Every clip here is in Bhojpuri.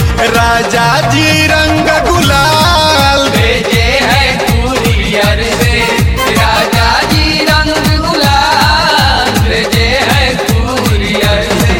राजा जी रंग गुलाल भेजे है कुरियर से राजा जी रंग गुलाल भेजे है कुरियर से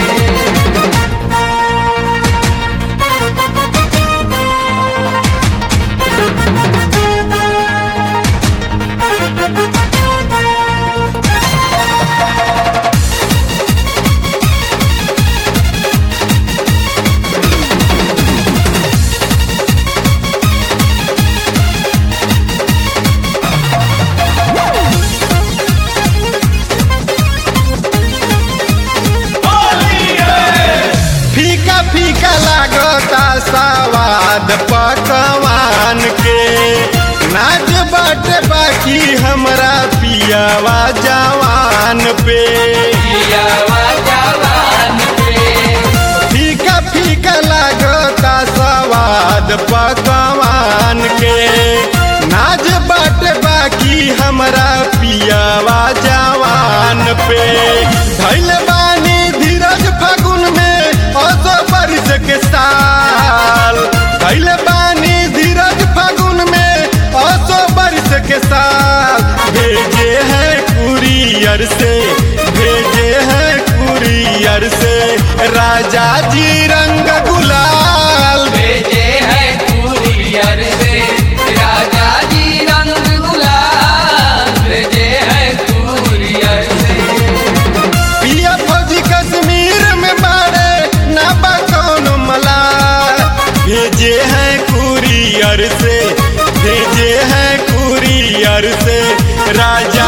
फीका फीका लागता सवाद पकवान के नाच बाटे बाकी हमरा पियावा जवान पे पियावा जवान पे फीका फीका लागता सवाद पकवान के नाच बाटे बाकी हमरा पियावा जवान पे धैल बानी धीरज फागुन में असो बारिश के साल धैल बानी धीरज फागुन में असो बारिश के साल भेजे हैं कुरियर से भेजे हैं कुरियर से राजा जी रंग गुलाल भेजे है कुरियर से राजा जी रंग गुलाल भेजे है कुरियर से पिया फौजी कश्मीर में बाड़े ना बा कौनो मला भेजे हैं कुरियर से भेजे हैं कुरियर से राजा